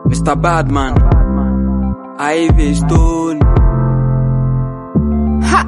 Mr. Badman, Ivy Stone. Ha!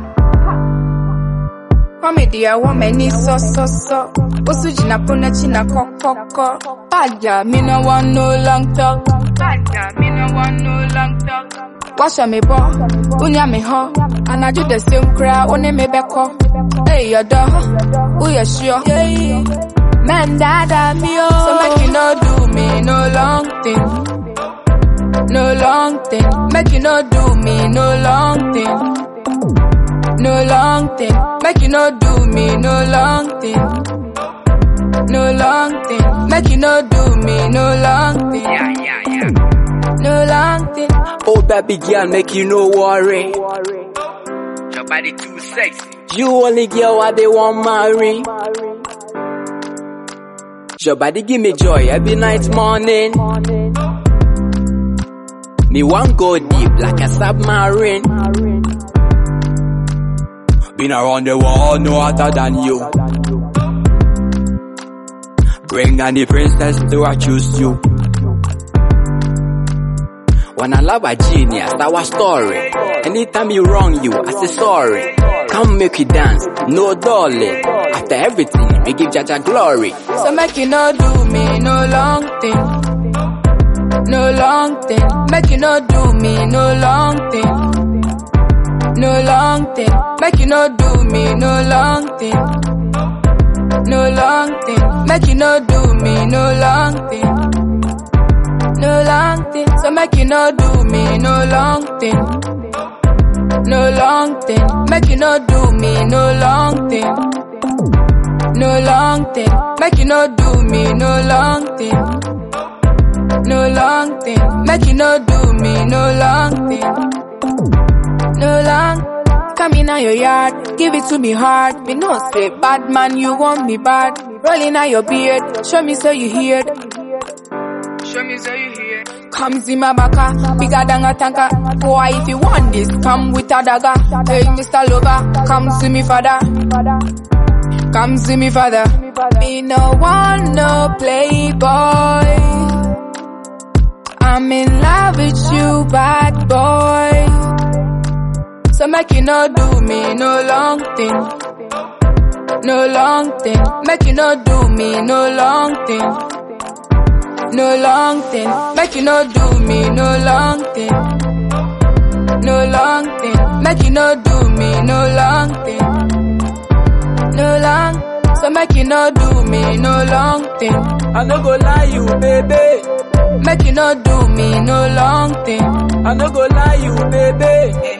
Comedy, I want many so so so. Osu jina puna china kokoko. Baja, me no want no long talk. Baja, me no want no long talk. Wash me bo, unya me ho. And I do the same crowd, one me beko. Hey, your dog, who you sure? Yeah. Man, dada me oh. So make you no do me no long thing. No long thing. Make you no do me no long thing. No long thing. Make you no do me no long thing. No long thing. Make you no do me no long thing. Yeah, yeah, yeah. No long thing. Oh, baby girl, make you no worry. Your body too sexy. You only girl what they want marry. Your body give me joy every night morning. Me want go deep like a submarine. Been around the world, no other than you. Bring on the princess, do I choose you? When I love a genius, our story. Anytime you wrong you, I say sorry. Come make you dance, no dolly. After everything, we give Jaja glory. So make you no do me no long thing. No long thing. Make you no do me no long thing. No long thing. Make you no do me no long thing. No long thing. Make you no do me no long thing. No long thing. So make you no do me no long thing. No long thing. Make you no do me no long thing. No long thing. Make you no do me no long thing. No long thing. Make you no do me no long thing. No long. Come in your yard, give it to me hard. Me no say bad man, you want me bad. Rolling out your beard, show me so you hear. Show me so you hear. Come see my baka, bigger than a tanker. Boy, if you want this, come with a dagger. Hey, Mr. Lover, come see me father. Come see me father. Me no want no playboy. I'm in love with you, bad boy. So make you no do me no long thing. No long thing. Make you no do me no long thing. No long thing. Make you no do me no long thing. No long thing. Make you no do me no long thing. No long. So make you no do me no long thing. I no go lie you, baby. Make you no do me no long thing. I no go lie you, baby.